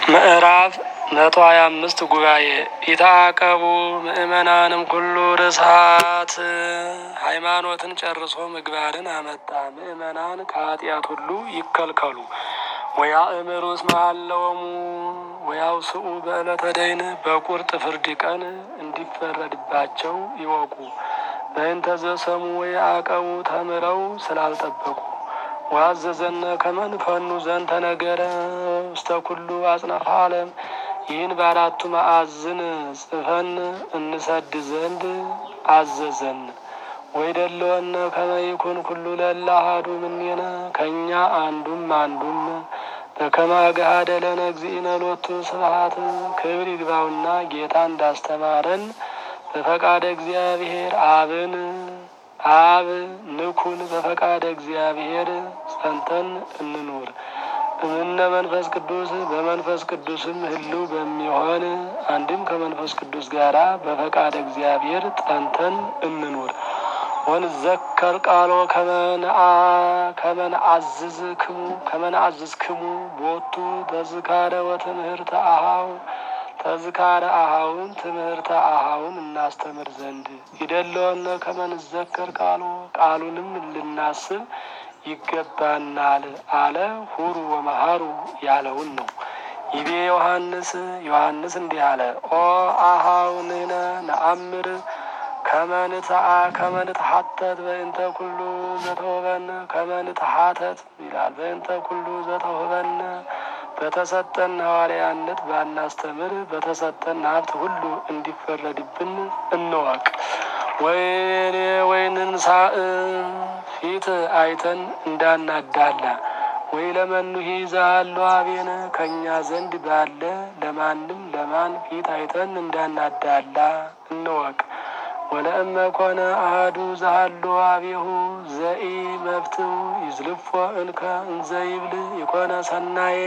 ምዕራፍ መቶ ሀያ አምስት ጉባኤ ኢታቀቡ ምእመናንም ኩሉ ርሳት ሃይማኖትን ጨርሶ ምግባርን አመጣ። ምእመናን ከኃጢአት ሁሉ ይከልከሉ። ወያእምሩ እስመ ሀለወሙ ወያውስኡ በዕለተ ደይን በቁርጥ ፍርድ ቀን እንዲፈረድባቸው ይወቁ። በእንተ ዘሰሙ ወየአቀቡ ተምረው ስላልጠበቁ ዋዘዘነ ከመንፈኑ ዘንተ ነገረ ውስተ ኩሉ አጽናፈ ዓለም ይህን በአራቱ ማዕዝን ጽፈን እንሰድ ዘንድ አዘዘን። ወይደለወነ ከመ ይኩን ኩሉ ለእለ አሐዱ እምኔነ ከእኛ አንዱም አንዱም በከመ አግሃደ ለነ እግዚእነ ሎቱ ስብሐት ክብር ይግባውና ጌታ እንዳስተማረን በፈቃደ እግዚአብሔር አብን አብ ንኩን በፈቃደ እግዚአብሔር ጸንተን እንኑር። እምነ መንፈስ ቅዱስ በመንፈስ ቅዱስም ህልው በሚሆን አንድም ከመንፈስ ቅዱስ ጋራ በፈቃደ እግዚአብሔር ጸንተን እንኑር። ወንዘከር ቃሎ ከመንአዝዝ ክሙ ከመንአዝዝ ክሙ ቦቱ ተዝካረ ወትምህርተ አሃው ተዝካረ አሃውን ትምህርተ አሃውን እናስተምር ዘንድ ይደለወነ ከመንዘከር ቃሎ ቃሉንም ልናስብ ይገባናል አለ። ሁሩ ወመሃሩ ያለውን ነው። ይቤ ዮሐንስ ዮሐንስ እንዲህ አለ። ኦ አሃው ንሕነ ነአምር ከመንትአ ከመንትሐተት በእንተ ኩሉ ዘተውበነ ከመንትሐተት ይላል። በእንተ ኩሉ ዘተውበነ በተሰጠን ሐዋርያነት ባናስተምር በተሰጠን ሀብት ሁሉ እንዲፈረድብን እንወቅ። ወይኔ ወይንንሳእ ፊት አይተን እንዳናዳላ ወይ ለመኑሂ ዛሎ አቤነ ከእኛ ዘንድ ባለ ለማንም ለማን ፊት አይተን እንዳናዳላ እንወቅ። ወለእመ ኮነ አሐዱ ዛሃሎ አቤሁ ዘኢ መፍትው ይዝልፎ እንከ እንዘ ይብል የኮነ ሰናየ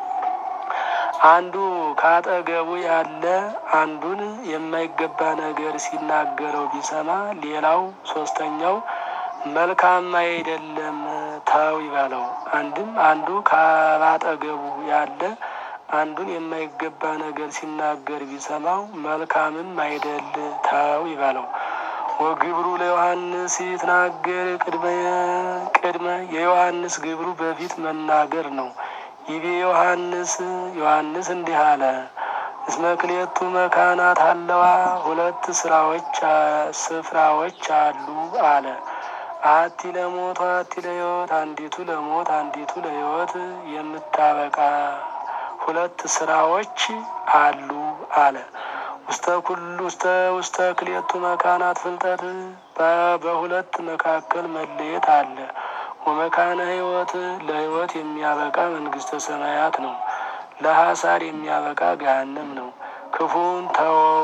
አንዱ ካጠገቡ ያለ አንዱን የማይገባ ነገር ሲናገረው ቢሰማ ሌላው ሶስተኛው መልካም አይደለም ተው ይበለው። አንድም አንዱ ካጠገቡ ያለ አንዱን የማይገባ ነገር ሲናገር ቢሰማው መልካምም አይደል ተው ይበለው። ወግብሩ ለዮሐንስ ይትናገር ቅድመ ቅድመ የዮሐንስ ግብሩ በፊት መናገር ነው። ይቤ ዮሐንስ ዮሐንስ እንዲህ አለ። እስመ ክልኤቱ መካናት አለዋ ሁለት ስራዎች ስፍራዎች አሉ አለ። አቲ ለሞት አቲ ለሕይወት አንዲቱ ለሞት አንዲቱ ለሕይወት የምታበቃ ሁለት ስራዎች አሉ አለ። ውስተ ኩሉ ውስተ ውስተ ክልኤቱ መካናት ፍልጠት በሁለት መካከል መለየት አለ። ወመካነ ሕይወት ለሕይወት የሚያበቃ መንግስተ ሰማያት ነው። ለሐሳር የሚያበቃ ገሃነም ነው። ክፉን ተወው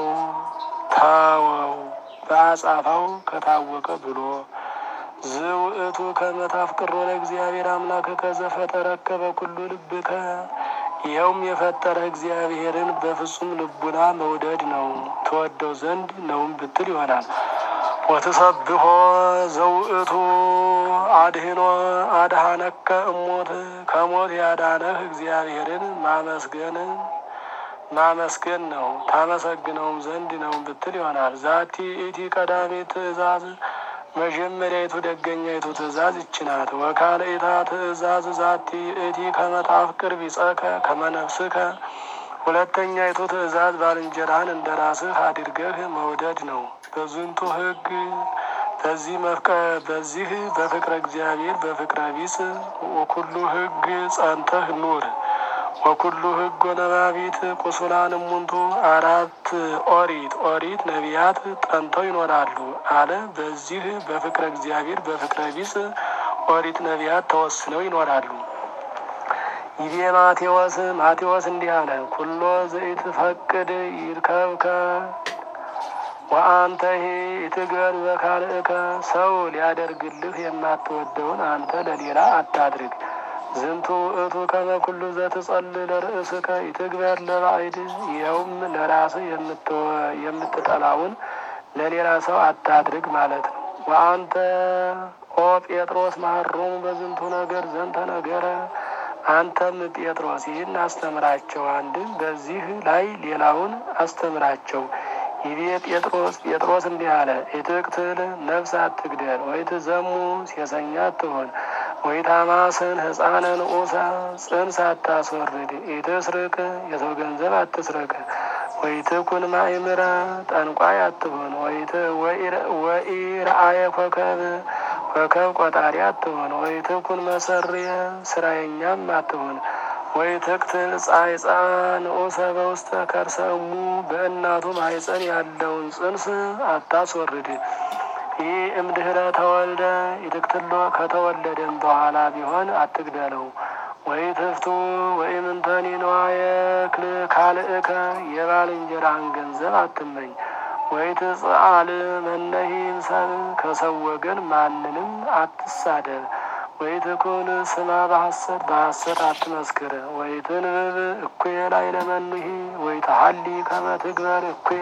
ተወው በአጻፋው ከታወቀ ብሎ ዝውእቱ ከመታፍቅሮ ለእግዚአብሔር አምላክከ ዘፈጠረከ በኩሉ ልብከ ይኸውም የፈጠረ እግዚአብሔርን በፍጹም ልቡና መውደድ ነው። ተወደው ዘንድ ነውም ብትል ይሆናል። ወትሰብሖ ዘውእቱ አድህኖ አድሃነከ እሞት ከሞት ያዳነህ እግዚአብሔርን ማመስገን ማመስገን ነው። ታመሰግነውም ዘንድ ነውም ብትል ይሆናል። ዛቲ ኢቲ ቀዳሚ ትእዛዝ መጀመሪያይቱ ደገኛይቱ ትእዛዝ ይችናት። ወካልእታ ትእዛዝ ዛቲ እቲ ከመታፍቅር ቢጸከ ከመነፍስከ ሁለተኛይቱ ትእዛዝ ባልንጀራህን እንደ ራስህ አድርገህ መውደድ ነው። በዝንቱ ሕግ በዚህ መፍቀ በዚህ በፍቅረ እግዚአብሔር በፍቅረ ቢጽ ወኩሉ ሕግ ጸንተህ ኑር። ወኩሉ ሕግ ወነባቢት ቁሱላን እሙንቱ አራት ኦሪት ኦሪት ነቢያት ጠንተው ይኖራሉ አለ። በዚህ በፍቅረ እግዚአብሔር በፍቅረ ቢጽ ኦሪት ነቢያት ተወስነው ይኖራሉ። ይቤ ማቴዎስ ማቴዎስ እንዲህ አለ። ኩሎ ዘኢትፈቅድ ይርከብከ ወአንተሂ ኢትገር በካልእከ ሰው ሊያደርግልህ የማትወደውን አንተ ለሌላ አታድርግ። ዝንቱ ውእቱ ከመ ኩሉ ዘትጸል ለርእስከ ኢትግበር ለባዕድ ይኸውም ለራስህ የምትጠላውን ለሌላ ሰው አታድርግ ማለት ነው። ወአንተ ኦ ጴጥሮስ መሀሮሙ በዝንቱ ነገር ዘንተ ነገረ አንተም ጴጥሮስ ይህን አስተምራቸው፣ አንድም በዚህ ላይ ሌላውን አስተምራቸው። ይቤ ጴጥሮስ ጴጥሮስ እንዲህ አለ፣ ኢትቅትል ነፍስ አትግደል፣ ወይትዘሙ ሴሰኛ አትሆን፣ ወይታማስን ሕፃነ ንዑሳ ጽንስ አታስወርድ፣ ኢትስርቅ የሰው ገንዘብ አትስረቅ፣ ወይትኩን ማእምረ ጠንቋይ አትሆን፣ ወኢረአየ ኮከብ ኮከብ ቆጣሪ አትሆን፣ ወይትኩን መሰርየ ስራየኛም አትሆን ወይ ትቅትል ጻይጻ ንዑሰ በውስተ ከርሰ እሙ በእናቱ ማኅፀን ያለውን ጽንስ አታስወርድ። ይህ እምድህረ ተወልደ ይትክትሎ ከተወለደም በኋላ ቢሆን አትግደለው። ወይ ትፍቱ ወይ ምንተኒ ነዋየ ክል ካልእከ የባልንጀራህን ገንዘብ አትመኝ። ወይ ትጽአል መነሂ ሰብ ከሰው ወገን ማንንም አትሳደብ። ወይ ትኩን ስማ በሐሰት በሐሰት አትመስክር። ወይ ትንብብ እኩየ ላይ ለመኑሂ ወይ ተሀሊ ከመ ትግበር እኩየ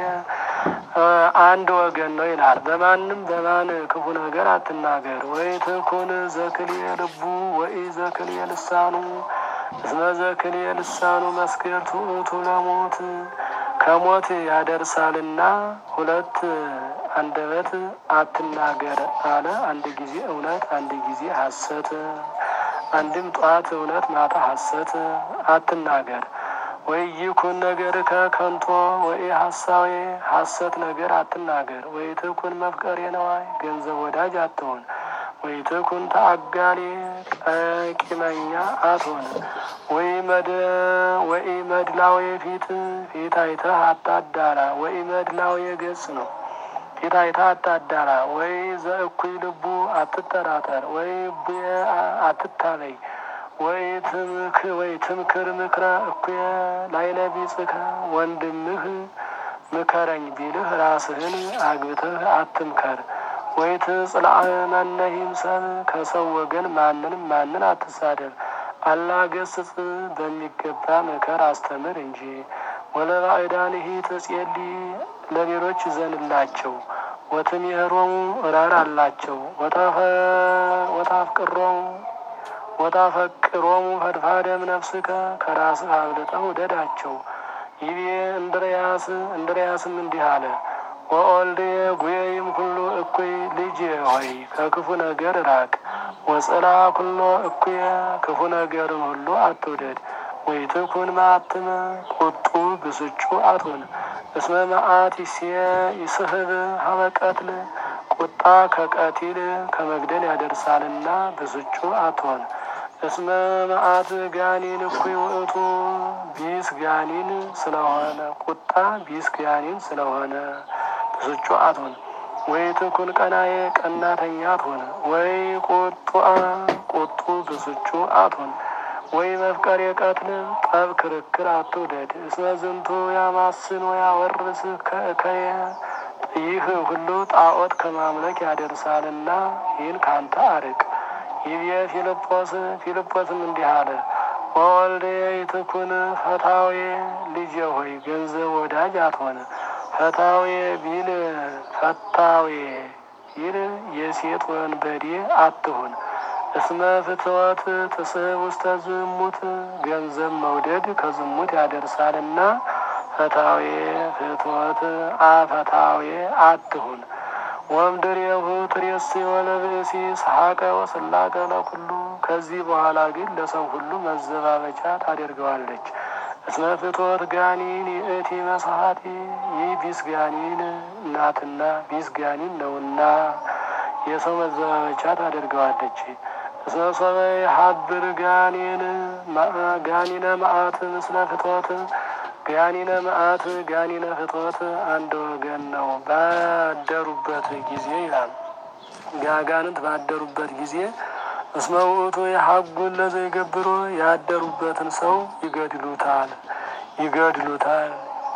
አንድ ወገን ነው ይላል። በማንም በማን ክፉ ነገር አትናገር። ወይ ትኩን ዘክልየ ልቡ ወይ ዘክልየ ልሳኑ እስመ ዘክልየ ልሳኑ መስክርቱ ውእቱ ለሞት ከሞት ያደርሳልና ሁለት አንደበት አትናገር አለ። አንድ ጊዜ እውነት፣ አንድ ጊዜ ሐሰት። አንድም ጠዋት እውነት፣ ማታ ሐሰት አትናገር። ወይ ይኩን ነገር ከከንቶ ወይ ሐሳዌ ሐሰት ነገር አትናገር። ወይ ትኩን መፍቀሬ ነዋይ ገንዘብ ወዳጅ አትሆን። ወይ ትኩን ተአጋሌ ጠቂመኛ አትሆን። ወይ መድ ወይ መድላዌ ፊት ፊት አይተህ አታዳላ። ወይ መድላዌ ገጽ ነው ፊት አይተህ አታዳላ። ወይ ዘእኩይ ልቡ አትጠራጠር። ወይ ቡየ አትታበይ። ወይ ትምክ ወይ ትምክር ምክረ እኩየ ላይለ ቢጽከ ወንድምህ ምከረኝ ቢልህ ራስህን አግብተህ አትምከር። ወይ ትጽልአ መነሂም ሰብ ከሰው ወገን ማንንም ማንን አትሳደብ። አላ ገስጽ በሚገባ ምከር አስተምር እንጂ። ወለባዕዳንሂ ትጼሊ ለሌሎች ዘንላቸው ወትምህሮሙ ራር አላቸው ወታፍቅሮሙ ወታፈቅሮሙ ፈድፋደም ነፍስከ ከራስህ አብልጠህ ውደዳቸው። ይቤ እንድርያስ እንድርያስም እንዲህ አለ ወኦልድ ጉየይም ሁሉ እኩይ ልጅ ሆይ ከክፉ ነገር ራቅ። ወጽላ ኩሎ እኩየ ክፉ ነገርን ሁሉ አትውደድ። ወይ ትኩን ማትመ ቁጡ ብስጩ አትሁን። እስመ መዓት ይስህብ ሀበ ቀትል ቁጣ ከቀቲል ከመግደል ያደርሳልና ብስጩ አትሆን። እስመ መዓት ጋኒን እኩይ ውእቱ ቢስ ጋኒን ስለሆነ ቁጣ ቢስ ጋኒን ስለሆነ ብስጩ አትሆን። ወይ ትኩን ቀናዬ ቀናተኛ አትሆን። ወይ ቁጡአ ቁጡ ብስጩ አትሆን። ወይ መፍቀሬ ቀትል ጠብ ክርክር አትውደድ። እስመ ዝንቱ ያማስን ወያወርስ ከእከየ ይህ ሁሉ ጣዖት ከማምለክ ያደርሳልና ይህን ካንተ አርቅ። ይብየ ፊልጶስ ፊልጶስም እንዲህ አለ ወወልደ ይትኩን ፈታዌ ልጄ ሆይ ገንዘብ ወዳጅ አትሆን። ፈታዌ ቢል ፈታዌ ቢል የሴት ወንበዴ አትሁን። እስመ ፍትወት ትስሕብ ውስተ ዝሙት ገንዘብ መውደድ ከዝሙት ያደርሳልና ፈታዌ ፍትወት አፈታዌ አትሁን። ወምድሬሁ ትሬስ ወለብእሲ ሰሐቀ ወስላቀ ለኩሉ ከዚህ በኋላ ግን ለሰው ሁሉ መዘባበቻ ታደርገዋለች። እስመ ፍትወት ጋኒን ይእቲ መሳሀቲ ይህ ቢስ ጋኒን ናትና ቢስ ጋኒን ነውና የሰው መዘባበቻ ታደርገዋለች። እስመ ሰበ ሀብር ጋኒን ጋኒነ መዓት ምስለ ፍትወት ጋኒነ መዓት ጋኒነ ፍትወት አንድ ወገን ነው። ባደሩበት ጊዜ ይላል ጋጋንንት ባደሩበት ጊዜ እስመ ውእቱ የሀጉን ለዘይገብሮ ያደሩበትን ሰው ይገድሉታል ይገድሉታል።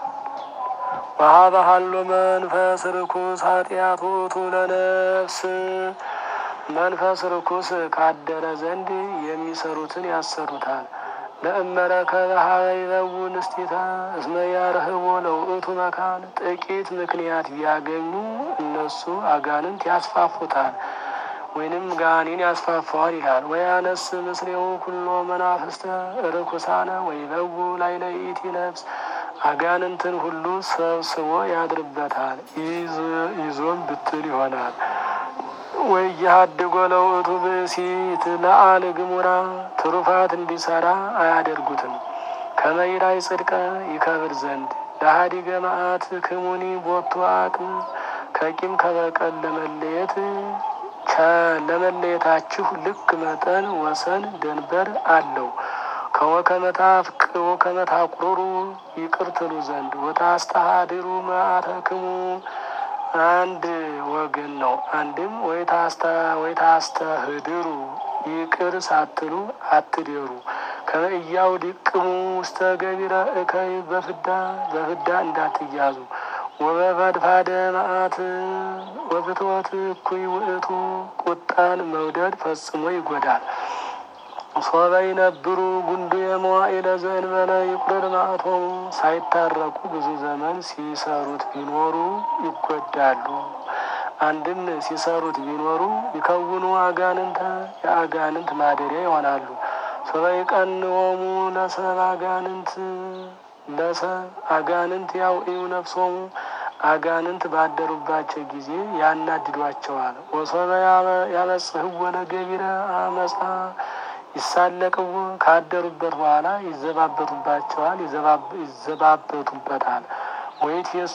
ወሀበሃሎ መንፈስ ርኩስ ኃጢአት ውእቱ ለነፍስ መንፈስ ርኩስ ካደረ ዘንድ የሚሰሩትን ያሰሩታል። ለእመረከበ ሀበ ይበው ንስቲታ እስመ ያርህቦ ለውእቱ መካን ጥቂት ምክንያት ቢያገኙ እነሱ አጋንንት ያስፋፉታል። ወይንም ጋኔን ያስፋፋዋል ይላል። ወያነስ ምስሌው ኩሎ መናፍስተ ርኩሳነ ወይበው ላይ ለይእቲ ነፍስ አጋንንትን ሁሉ ሰብስቦ ያድርበታል። ይዞም ብትል ይሆናል። ወያሃድጎ ለውእቱ ብእሲት ለአል ግሙራ ትሩፋት እንዲሰራ አያደርጉትም። ከመይራይ ጽድቀ ይከብር ዘንድ ለሀዲገ መዓት ክሙኒ ቦቱ አቅም ከቂም ከበቀል ለመለየት ለመለየታችሁ ልክ መጠን ወሰን ደንበር አለው። ከወከመታፍቅዎ ከመታቁሩሩ ይቅር ትሉ ዘንድ ወታስተሃድሩ መዓተክሙ አንድ ወገን ነው። አንድም ወይታስተህድሩ ይቅር ሳትሉ አትደሩ። ከመእያው ዲቅሙ ውስተ ገቢረ እከይ በፍዳ በፍዳ እንዳትያዙ ወበፈድፋደ መዓት ወፍትወት እኩይ ውእቱ ቁጣን መውደድ ፈጽሞ ይጎዳል። ሶበ ይነብሩ ጉንዱ የመዋዕለ ዘእንበለ ይቁርር መዓቶሙ ሳይታረቁ ብዙ ዘመን ሲሰሩት ቢኖሩ ይጎዳሉ። አንድም ሲሰሩት ቢኖሩ ይከውኑ አጋንንተ የአጋንንት ማደሪያ ይሆናሉ። ሶበ ይቀንዎሙ ለሰብ አጋንንት ለሰብ አጋንንት ያውኢው ነፍሶሙ አጋንንት ባደሩባቸው ጊዜ ያናድዷቸዋል። ወሶበ ያበጽሕዎ ለገቢረ አመፃ ይሳለቅዎ ካደሩበት በኋላ ይዘባበቱባቸዋል፣ ይዘባበቱበታል። ወይት የሱ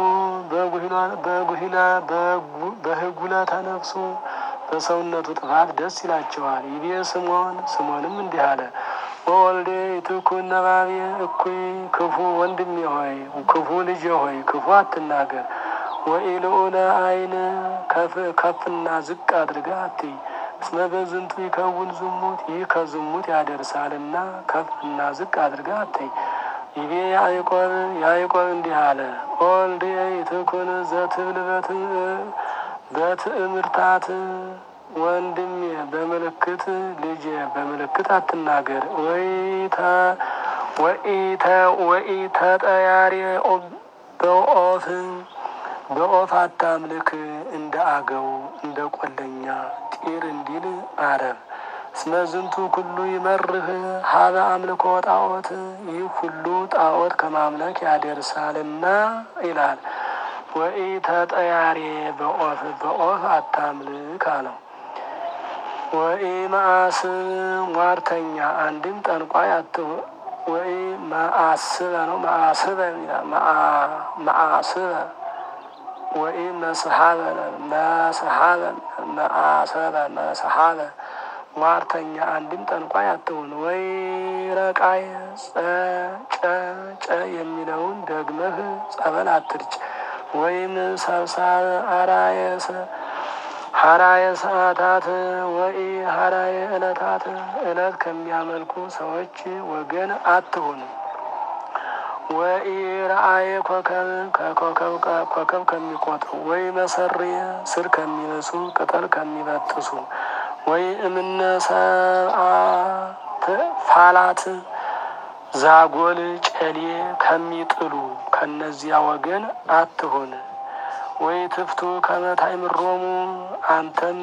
በህጉለ ተነፍሱ በሰውነቱ ጥፋት ደስ ይላቸዋል። ይቤ ስምዖን ስምዖንም እንዲህ አለ ወወልዴ ይትኩን ነባቤ እኩይ ክፉ ወንድሜ ሆይ ክፉ ልጄ ሆይ ክፉ አትናገር። ወኢልዑለ አይን ከፍና ዝቅ አድርጋ አትይ። እስመ በዝንቱ ይከውን ዝሙት ይህ ከዝሙት ያደርሳልና ከፍና ዝቅ አድርጋ አትይ። ይቤ ያዕቆብ ያዕቆብ እንዲህ አለ ወልዴ ይትኩን ዘትብል በትእምርታት ወንድሜ በምልክት ልጄ በምልክት አትናገር። ወኢተጠያሪ በኦፍ በኦፍ አታምልክ እንደ አገው እንደ ቆለኛ ጢር እንዲል አረብ እስመ ዝንቱ ኩሉ ይመርህ ሀበ አምልኮ ጣዖት ይህ ሁሉ ጣዖት ከማምለክ ያደርሳልና ይላል። ወኢተጠያሪ በኦፍ በኦፍ አታምልክ አለው። ወኢ መአስ ሟርተኛ አንድም ጠንቋይ አትሁ ወይ መአስበ ነው መአስበ መአስበ ወይ መስሓበ መስሓበ መአሰበ መስሓበ ሟርተኛ አንድም ጠንቋይ አትሁን። ወይ ረቃይ ጨ ጨ የሚለውን ደግመህ ጸበል አትርጭ። ወይም ሰብሳብ አራየሰ ሀራየ ሰዓታት ወይ ሀራየ ዕለታት ዕለት ከሚያመልኩ ሰዎች ወገን አትሁን። ወይ ረአየ ኮከብ ከኮከብ ኮከብ ከሚቆጥሩ ወይ መሰሪየ ስር ከሚነሱ ቅጠል ከሚበጥሱ ወይ እምነ ሰብአ ፋላት ዛጎል ጨሌ ከሚጥሉ ከነዚያ ወገን አትሁን። ወይ ትፍቱ ከመታይ ምሮሙ አንተም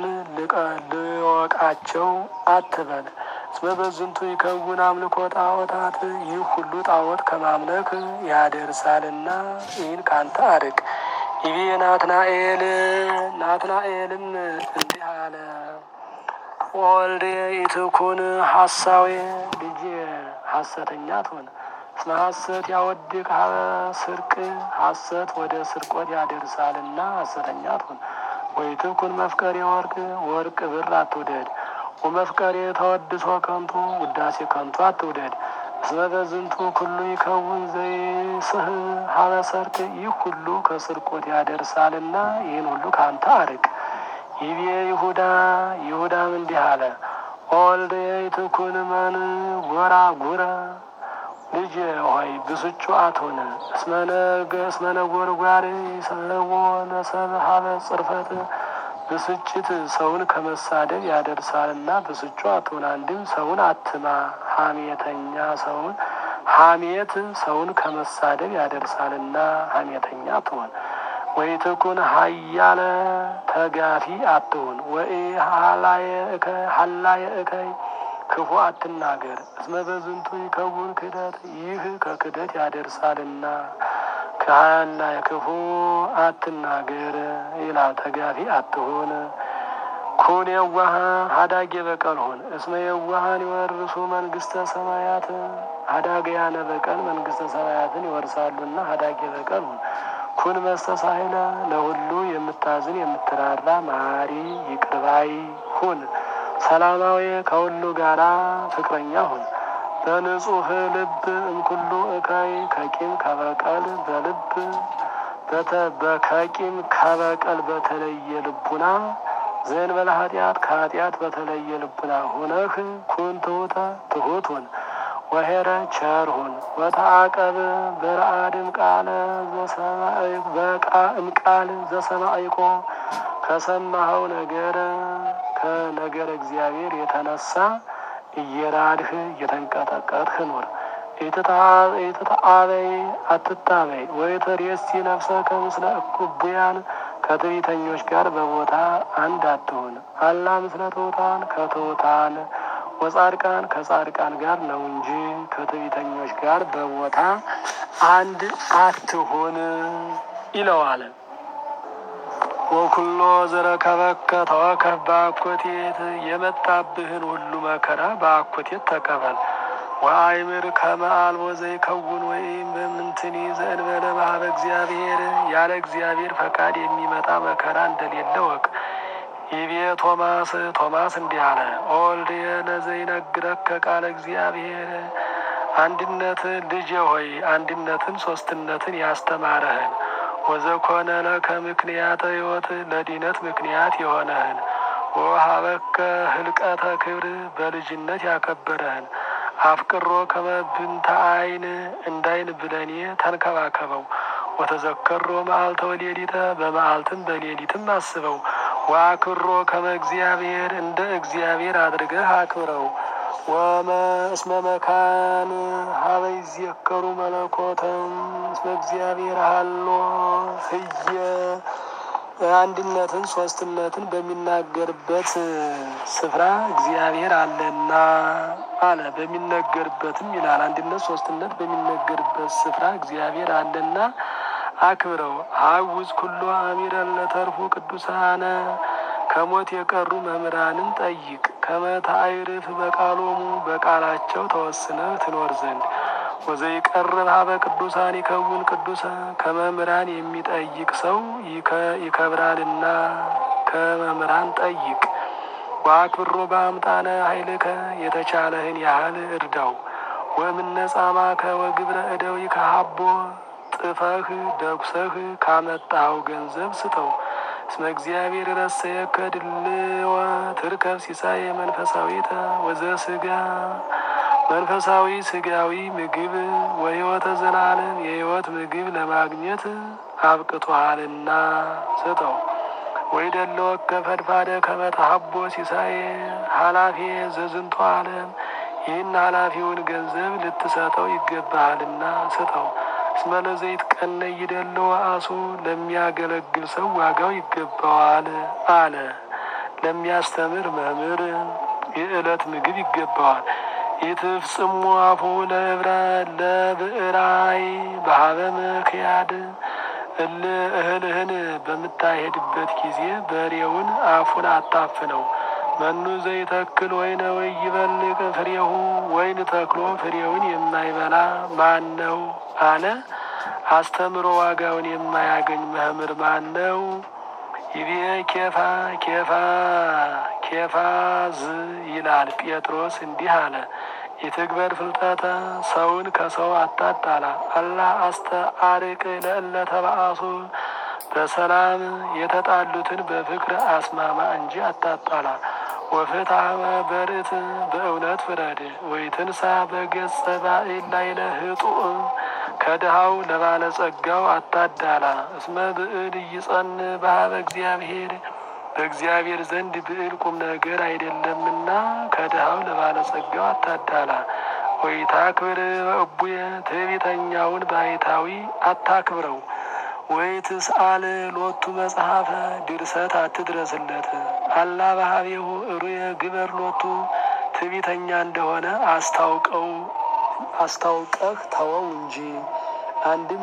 ልወቃቸው አትበል። እስመ በዝንቱ ይከውን አምልኮ ጣዖታት ይህ ሁሉ ጣዖት ከማምለክ ያደርሳልና ይህን ካንተ አርቅ። ይቤ ናትናኤል ናትናኤልም እንዲህ አለ ወልዴ ኢትኩን ሐሳዌ ልጅ ሐሰተኛ ትሆን እስመ ሐሰት ያወድቅ ሀበ ስርቅ ሐሰት ወደ ስርቆት ያደርሳልና ሐሰተኛ ትሁን። ወይትኩን መፍቀሬ ወርቅ ወርቅ ብር አትውደድ። ወመፍቀሬ ተወድሶ ከንቱ ውዳሴ ከንቱ አትውደድ። እስመ በዝንቱ ኩሉ ይከውን ዘይስሕብ ሀበ ሰርቅ ይህ ሁሉ ከስርቆት ያደርሳልና ይህን ሁሉ ካንተ አርቅ። ይቤ ይሁዳ ይሁዳም እንዲህ አለ ወልደ ይትኩን መን ጎራ ጉረ ልጅ ሆይ ብስጩ አትሁን። እስመ ነጎድጓድ ይሰሕቦ ለሰብ ሀበ ጽርፈት ብስጭት ሰውን ከመሳደብ ያደርሳልና ብስጩ አትሁን። አንድም ሰውን አትማ። ሐሜተኛ ሰውን ሐሜት ሰውን ከመሳደብ ያደርሳልና ሐሜተኛ አትሁን። ወይ ትኩን ሀያለ ተጋፊ አትሁን። ወይ ሀላየ እከይ ክፉ አትናገር። እስመ በዝንቱ ይከውን ክህደት ይህ ከክህደት ያደርሳልና ከሀላየ ክፉ አትናገር ይላል። ተጋፊ አትሁን። ኩን የዋሃ ሀዳጌ በቀል ሁን። እስመ የዋሃን ይወርሱ መንግስተ ሰማያት ሀዳገያነ በቀል መንግስተ ሰማያትን ይወርሳሉና ሀዳጌ በቀል ሁን። ኩን መስተሳሂለ ለሁሉ የምታዝን የምትራራ መሐሪ ይቅርባይ ሁን። ሰላማዊ ከሁሉ ጋራ ፍቅረኛ ሁን። በንጹህ ልብ እምኩሉ እካይ ከቂም ከበቀል በልብ በከቂም ከበቀል በተለየ ልቡና ዘእንበለ ኃጢአት ከኃጢአት በተለየ ልቡና ሁነህ ኩን ትሑተ ትሑት ሁን። ወሄረ ቸር ሁን። ወተአቀብ በረአድም ቃለ እምቃል ዘሰማዕኮ ከሰማኸው ነገር ከነገር እግዚአብሔር የተነሳ እየራድህ እየተንቀጠቀጥህ ኑር። ኢትተአበይ አትታበይ። ወይትሬሲ ነፍሰከ ምስለ እኩቡያን ከትዕቢተኞች ጋር በቦታ አንድ አትሁን። አላ ምስለ ትሑታን ከትሑታን ወጻድቃን ከጻድቃን ጋር ነው እንጂ ከትዕቢተኞች ጋር በቦታ አንድ አትሁን ይለዋል። ወኩሎ ዘረከበከ ተወከፍ በአኮቴት የመጣብህን ሁሉ መከራ በአኮቴት ተቀበል። ወአይምር ከመ አልቦ ዘይከውን ወይም በምንትኒ ዘእንበለ ባህበ እግዚአብሔር ያለ እግዚአብሔር ፈቃድ የሚመጣ መከራ እንደሌለ ወቅ። ይቤ ቶማስ ቶማስ እንዲህ አለ። ኦልድየ ለዘይነግረከ ቃለ እግዚአብሔር አንድነት ልጄ ሆይ አንድነትን ሶስትነትን ያስተማረህን ወዘኮነ ለከ ምክንያተ ሕይወት ለድነት ምክንያት የሆነህን ወሀበከ ህልቀተ ክብር በልጅነት ያከበረህን አፍቅሮ ከመብንተ አይን እንዳይን ብለኔ ተንከባከበው። ወተዘከሮ መዓልተ ወሌሊተ በመዓልትም በሌሊትም አስበው። ወአክብሮ ከመ እግዚአብሔር እንደ እግዚአብሔር አድርገህ አክብረው። ወእስመ መካን ሀበ ይዜከሩ መለኮተም እስመ እግዚአብሔር ሀሎ ህየ አንድነትን ሶስትነትን በሚናገርበት ስፍራ እግዚአብሔር አለና አለ። በሚነገርበትም ይላል አንድነት ሶስትነት በሚነገርበት ስፍራ እግዚአብሔር አለና አክብረው። ሀውዝ ኩሎ አሚረን ለተርፉ ቅዱሳነ ከሞት የቀሩ መምህራንን ጠይቅ። ከመታይርፍ በቃሎሙ በቃላቸው ተወስነህ ትኖር ዘንድ ወዘይቀርብ ሀበ ቅዱሳን ይከውን ቅዱሰ ከመምህራን የሚጠይቅ ሰው ይከብራልና ከመምህራን ጠይቅ። ወአክብሮ በአምጣነ ኃይልከ የተቻለህን ያህል እርዳው። ወእምነጻማከ ወግብረ እደዊ ከሀቦ ጥፈህ ደጉሰህ ካመጣኸው ገንዘብ ስጠው። እስመ እግዚአብሔር ረሰየከ ድልወ ትርከብ ሲሳይ መንፈሳዊተ ወዘስጋ መንፈሳዊ ስጋዊ ምግብ ወሕይወተ ዘላለም የሕይወት ምግብ ለማግኘት አብቅቶሃልና ስጠው። ወይ ደለወከ ፈድፋደ ከመተሀቦ ሲሳይ ኃላፊ ዘዝንቶ ዓለም ይህን ኃላፊውን ገንዘብ ልትሰጠው ይገባሃልና ስጠው። እስመ ለዘይት ቀነ ይደለው አሱ ለሚያገለግል ሰው ዋጋው ይገባዋል አለ። ለሚያስተምር መምህር የዕለት ምግብ ይገባዋል። ኢትፍጽሙ አፉ ለብረ ለብዕራይ በሀበ ምክያድ እል እህልህን በምታሄድበት ጊዜ በሬውን አፉን አታፍነው። መኑ ዘይተክል ወይነ ወይ ይበልቅ ፍሬሁ ወይን ተክሎ ፍሬውን የማይበላ ማን ነው አለ። አስተምሮ ዋጋውን የማያገኝ መምህር ማን ነው? ይቤ ኬፋ ኬፋ ኬፋዝ ይላል ጴጥሮስ እንዲህ አለ። የትግበር ፍልጠተ ሰውን ከሰው አታጣላ። አላ አስተአርቅ ለእለ ተባአሱ በሰላም የተጣሉትን በፍቅር አስማማ እንጂ አታጣላ። ወፍትሐመ በርት በእውነት ፍረድ። ወይትንሳ በገጸ ባዕል ላይ ለህጡእ ከድሃው ለባለጸጋው አታዳላ። እስመ ብዕል ይጸን በሀበ እግዚአብሔር በእግዚአብሔር ዘንድ ብዕል ቁም ነገር አይደለምና ከድሃው ለባለጸጋው አታዳላ። ወይታክብር በእቡየ ትዕቢተኛውን ባይታዊ አታክብረው። ወይ ትስአል ሎቱ መጽሐፈ ድርሰት አትድረስለት። አላ ባህቤሁ እሩየ ግበር ሎቱ ትዕቢተኛ እንደሆነ አስታውቀው አስታውቀህ ተወው እንጂ። አንድም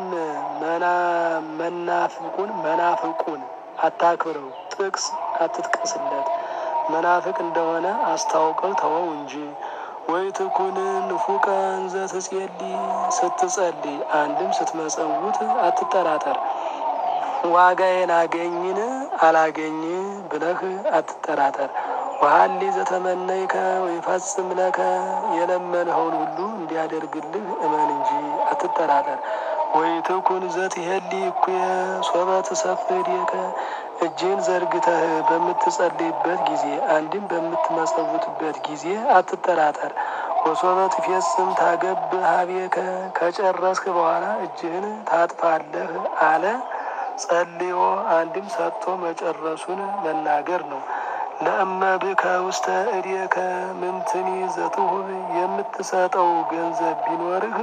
መናፍቁን መናፍቁን አታክብረው፣ ጥቅስ አትጥቀስለት። መናፍቅ እንደሆነ አስታውቀው ተወው እንጂ። ወይ ትኩን ንፉቀ እንዘ ትጼሊ ስትጸልይ አንድም ስትመጸውት አትጠራጠር። ዋጋዬን አገኝን አላገኝ ብለህ አትጠራጠር። ወሀሊ ዘተመነይከ ወይፈጽም ለከ የለመንኸውን ሁሉ እንዲያደርግልህ እመን እንጂ አትጠራጠር። ወይ ትኩን ዘትሄሊ እኩየ ሶበ ትሰፍድየከ እጅህን ዘርግተህ በምትጸልይበት ጊዜ አንድም በምትመጸውትበት ጊዜ አትጠራጠር። ወሶበ ትፌጽም ታገብ ሀቤከ ከጨረስክ በኋላ እጅህን ታጥፋለህ አለ። ጸልዮ አንድም ሰጥቶ መጨረሱን መናገር ነው። ለእመ ብከ ውስተ እዴከ ምንትኒ ዘትሁብ የምትሰጠው ገንዘብ ቢኖርህ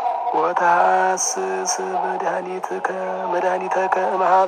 ወተሐስስ መድኃኒትከ መድኃኒተከ እምሃበ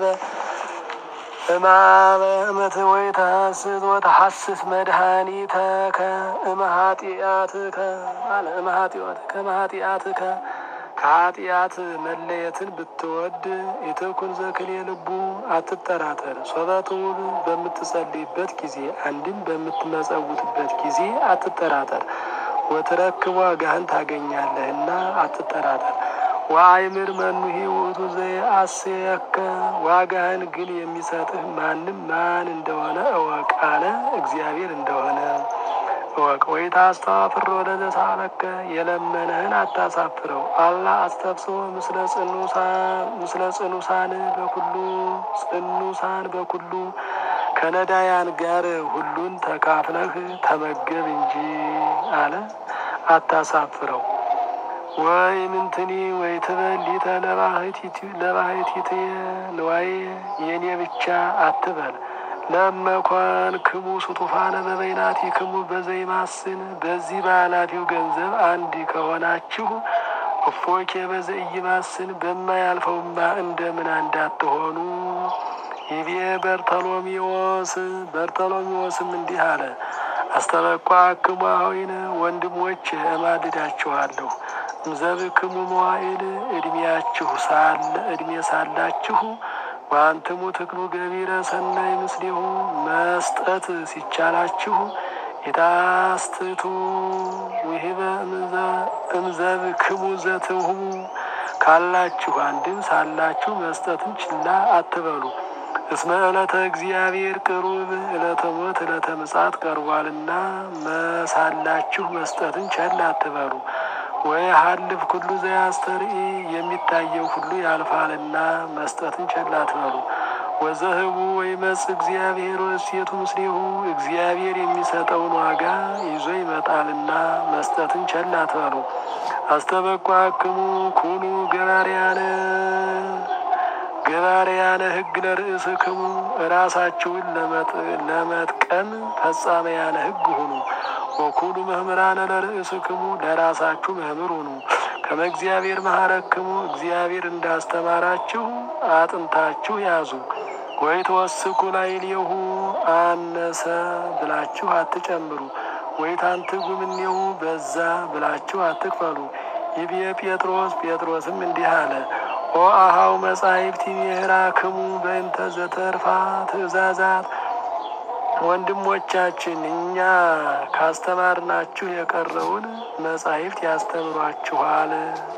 እምሃበ እመት ወይ ተሐስስ ወተሐስስ መድኃኒተከ እምኃጢአትከ አለ እምኃጢአትከ እምኃጢአትከ ከኃጢአት መለየትን ብትወድ ኢትኩን ዘክሌ ልቡ አትጠራጠር። ሶበትውብ በምትጸልይበት ጊዜ አንድም በምትመጸውትበት ጊዜ አትጠራጠር። ወትረክብ ዋጋህን ታገኛለህና አትጠራጠር። ወአይምር መኑሂ ውእቱ ዘየአስየከ ዋጋህን ግን የሚሰጥህ ማንም ማን እንደሆነ እወቅ አለ። እግዚአብሔር እንደሆነ እወቅ። ወይ ታስተዋፍሮ ለዘሳለከ የለመነህን አታሳፍረው። አላ አስተብስቦ ምስለ ጽኑሳን በኩሉ ጽኑሳን በኩሉ ከነዳያን ጋር ሁሉን ተካፍለህ ተመገብ እንጂ አለ። አታሳፍረው። ወይ ምንትኒ ወይ ትበል ሊተ ለባህቲት ንዋይ የኔ ብቻ አትበል። ለመኳን ክሙ ስጡፋነ በበይናቲ ክሙ በዘይማስን በዚህ በኃላፊው ገንዘብ አንድ ከሆናችሁ እፎኬ በዘኢይማስን በማያልፈውማ እንደምን እንዳትሆኑ። ይቤ በርተሎሜዎስ በርተሎሜዎስም እንዲህ አለ። አስተበቋ ክሙ አኀዊነ ወንድሞች እማልዳችኋለሁ እምዘብክሙ መዋዕል እድሜያችሁ ሳለ እድሜ ሳላችሁ ወአንትሙ ትክሉ ገቢረ ሰናይ ምስሌሁ መስጠት ሲቻላችሁ የታስትቱ ውሂበ እምዘብክሙ ዘትሁቡ ካላችሁ አንድም ሳላችሁ መስጠትን ችላ አትበሉ። እስመ ዕለተ እግዚአብሔር ቅሩብ ዕለተ ሞት ዕለተ ምጽአት ቀርቧልና መሳላችሁ መስጠትን ቸል አትበሉ። ወይ ሀልፍ ኩሉ ዘያስተርኢ የሚታየው ሁሉ ያልፋልና መስጠትን ቸል አትበሉ። ወዘህቡ ወይ መጽ እግዚአብሔር ወእሴቱ ምስሌሁ እግዚአብሔር የሚሰጠውን ዋጋ ይዞ ይመጣልና መስጠትን ቸል አትበሉ። አስተበቋክሙ ኩኑ ገባርያነ ገባርያነ ሕግ ለርእስክሙ ራሳችሁን ለመጥቀም ፈጻመያነ ሕግ ሁኑ። ወኩሉ መምህራነ ለርእስክሙ ለራሳችሁ መምህር ሁኑ። ከመ እግዚአብሔር መሐረክሙ እግዚአብሔር እንዳስተማራችሁ አጥንታችሁ ያዙ። ወይ ተወስኩ ላዕሌሁ አነሰ ብላችሁ አትጨምሩ። ወይ ታንትጉ እምኔሁ በዛ ብላችሁ አትክፈሉ። ይብየ ጴጥሮስ ጴጥሮስም እንዲህ አለ። ኦ አኀው መጻሕፍት ይሜህራክሙ በእንተ ዘተርፋ ትእዛዛት ወንድሞቻችን እኛ ካስተማርናችሁ የቀረውን መጻሕፍት ያስተምሯችኋል፣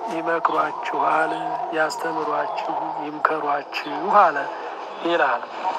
ይመክሯችኋል፣ ያስተምሯችሁ፣ ይምከሯችሁ አለ ይላል።